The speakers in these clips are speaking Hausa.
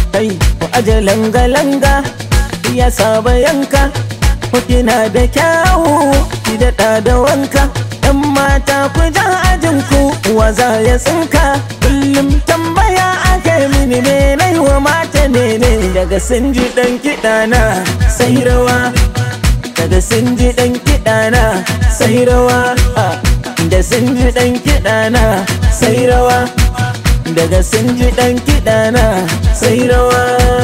kai ku aje langa-langa ya saba yanka ku kina da kyawu ki daɗa da wanka yan mata ku ja ajin ku wa za ya tsinka kullum tambaya ake mini me nai wa mata ne ne daga sun ji ɗan kiɗa na sai rawa daga sun ji ɗan kiɗa na sai rawa da sun ji ɗan kiɗa na sai rawa daga sun ji ɗan kiɗa na sai rawa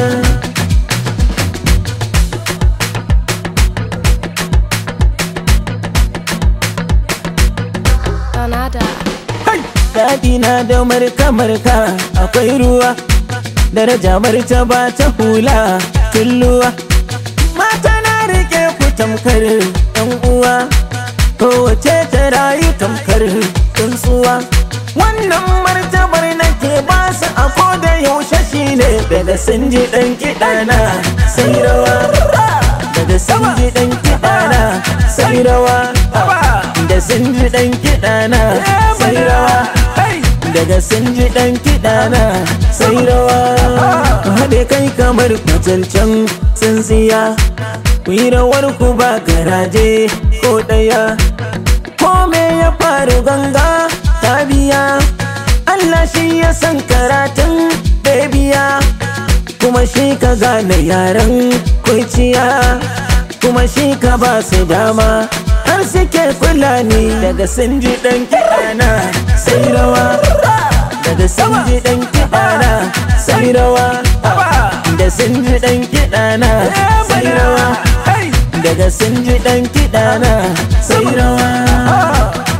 Donada. Daɗi na da marka-marka akwai ruwa Daraja martaba ta hula tulluwa Mata na rike ku tamkar ɗan uwa Kowace ta rayu tamkar tsuntsuwa Wannan martabar nake ba su a koda yaushe shine Daga sun ji ɗan kiɗa na sai rawa Daga sun ji ɗan kiɗa na sai rawa Da sun ji ɗan kiɗa na sai rawa daga sun ji ɗan kiɗa na sai rawa haɗe kai kamar macancan tsintsiya ku yi rawar ku ba garaje ko ɗaya ko me ya faru ganga ta biya Allah shi ya san karatun bebiya kuma shi ka gane yaren kwaiciya kuma shi ka ba su dama har suke fulani daga sun ji ɗan kiɗa na sai rawa daga sun ji ɗan kiɗa na sai rawa da sun ji ɗan kiɗa na sai rawa daga sun ji ɗan kiɗa na sai rawa